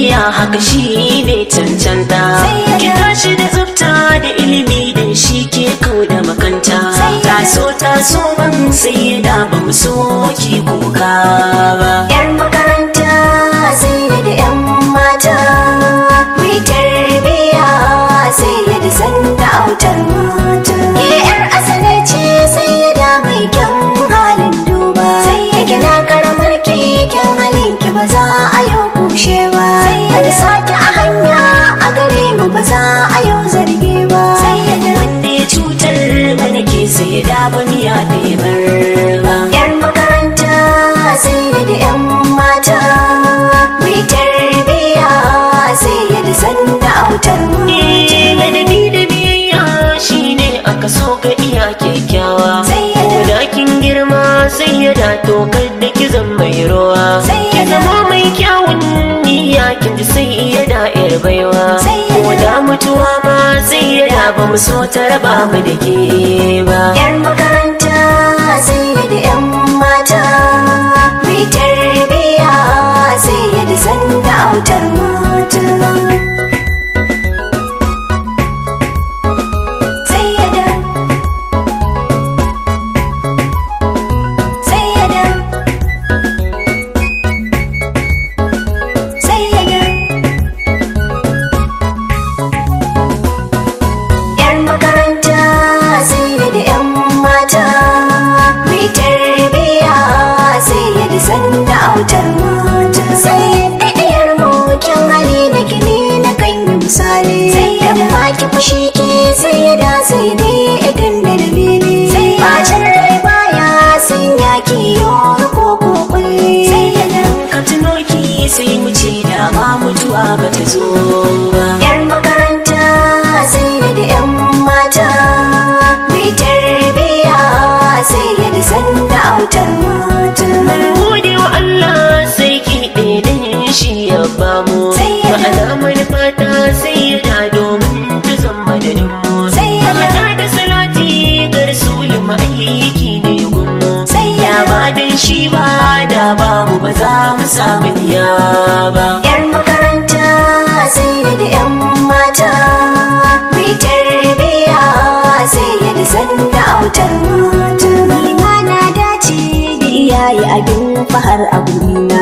tarbiya haka shi ne cancanta ki tashi da tsafta da ilimi da shi ke kau da makanta taso taso ban sai da ba mu so ki kuka ba Yar makaranta sai da 'yan mata mai tarbiya sai da sanda autar mata. Ke 'yar asali ce sai da mai kyan halin duba. Sai ya gina karamar keken halin ki ba za a yau kushe ba. Da sake a hanya a gare mu ba za a yau zargi ba. Sai ya da wanda ya cutar mana ke sai da ba miya da ya bar ba Yar makaranta sai da 'yan mata mai tarbiya sai da sanda autar mata. Eh, ladabi da biyayya shine aka so ka iya kyakkyawa Sayyada. ko da kin girma sai ya da tokar da ki zan mai ruwa ki Sayyada. zama mai kyawun niyya kin ji sai ya da yar baiwa Sayyada. ko da mutuwa ma sai ya da ba mu so ta raba mu da ke ba Yar makaranta sai da 'yan mata mai tarbiya sai da sanda autar mata. Sayyada. Sayyada. Sayyada. Yar makaranta sai da 'yan mata mai tarbiya sai da sanda autar mata. Sai da ɗayar mokin hali na gini na kan yi misali. Sai da maki fushi ke sai ya da sai dai idan da dalili. Sai bacin rai baya sun yaki yau ko ko kulli. Sai ya da ka tuno ki sai mu ce da ma mutuwa ba ta zo ba Yar makaranta sai da 'yan mata mai tarbiya sai da sanda autar mata. gode wa Allah sai ki ɗaiɗin shi ya bamu Sai ya ba alamar fata sai ya da domin ta zama da mu Sai ya da. mata da salati ga rasulun ma'aiki ne gunmu Sai ya ya da. ba dan shi ba da bamu ba za mu samu diya ba Yar makaranta sai da 'yan mata mai tarbiya sai da sanda autar mata. Ni ma na dace da iyaye abin fahar a gurina.